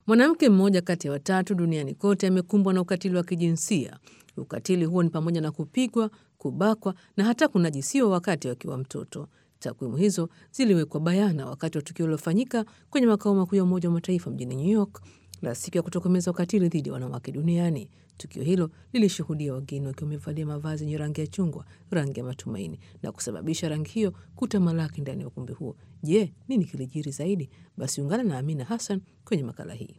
Mwanamke mmoja kati ya watatu duniani kote amekumbwa na ukatili wa kijinsia. Ukatili huo ni pamoja na kupigwa, kubakwa na hata kunajisiwa wakati akiwa mtoto. Takwimu hizo ziliwekwa bayana wakati wa tukio lilofanyika kwenye makao makuu ya Umoja wa Mataifa mjini New York la siku ya kutokomeza ukatili dhidi ya wanawake duniani. Tukio hilo lilishuhudia wageni wakiwa wamevalia mavazi yenye rangi ya chungwa, rangi ya matumaini, na kusababisha rangi hiyo kutamalaki ndani ya ukumbi huo. Je, nini kilijiri zaidi? Basi ungana na Amina Hassan kwenye makala hii.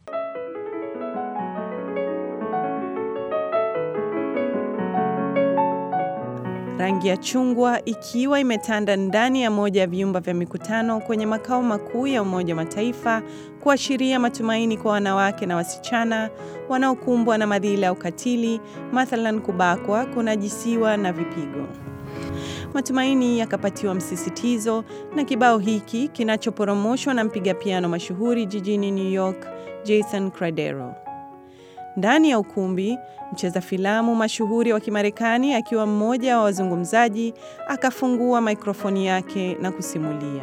Rangi ya chungwa ikiwa imetanda ndani ya moja ya vyumba vya mikutano kwenye makao makuu ya Umoja wa Mataifa kuashiria matumaini kwa wanawake na wasichana wanaokumbwa na madhila ya ukatili, mathalan kubakwa, kunajisiwa na vipigo. Matumaini yakapatiwa msisitizo na kibao hiki kinachoporomoshwa na mpiga piano mashuhuri jijini New York, Jason Cradero. Ndani ya ukumbi, mcheza filamu mashuhuri wa Kimarekani akiwa mmoja wa wazungumzaji akafungua mikrofoni yake na kusimulia.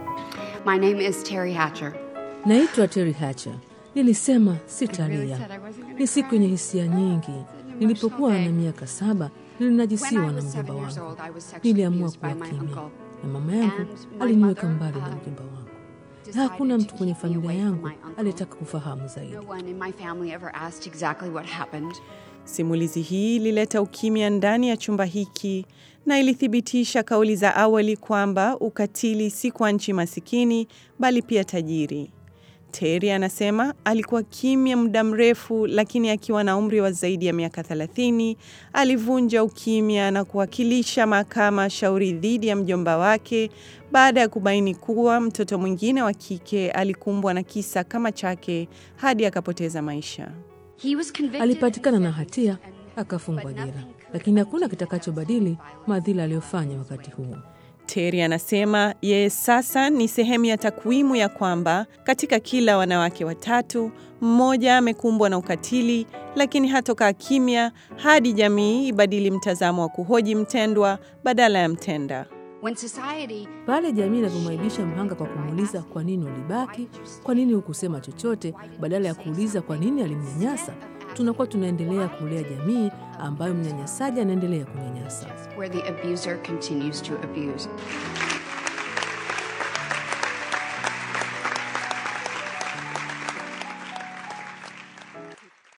My name is Terry Hatcher. Naitwa Terry Hatcher. Nilisema sitalia. Ni siku yenye hisia nyingi. Nilipokuwa na miaka saba nilinajisiwa na mjomba wangu. Niliamua kuwa kimya, na mama yangu aliniweka mbali na mjomba wangu na hakuna mtu kwenye familia yangu aliyetaka kufahamu zaidi. No one in my family ever asked exactly what happened. Simulizi hii ilileta ukimya ndani ya chumba hiki na ilithibitisha kauli za awali kwamba ukatili si kwa nchi masikini bali pia tajiri. Terry anasema alikuwa kimya muda mrefu, lakini akiwa na umri wa zaidi ya miaka 30 alivunja ukimya na kuwakilisha mahakama shauri dhidi ya mjomba wake baada ya kubaini kuwa mtoto mwingine wa kike alikumbwa na kisa kama chake hadi akapoteza maisha. He was convicted Alipatikana na and hatia sentenced and- akafungwa but jela, nothing could lakini hakuna change kitakachobadili the violence. madhila aliyofanya wakati huo. Terry anasema yeye sasa ni sehemu ya takwimu ya kwamba katika kila wanawake watatu mmoja amekumbwa na ukatili, lakini hatokaa kimya hadi jamii ibadili mtazamo wa kuhoji mtendwa badala ya mtenda. When society Pale jamii inavyomwaibisha mhanga kwa kumuuliza kwa nini ulibaki, kwa nini hukusema chochote, badala ya kuuliza kwa nini alimnyanyasa, tunakuwa tunaendelea kulea jamii ambayo mnyanyasaji anaendelea kunyanyasa. where the abuser continues to abuse.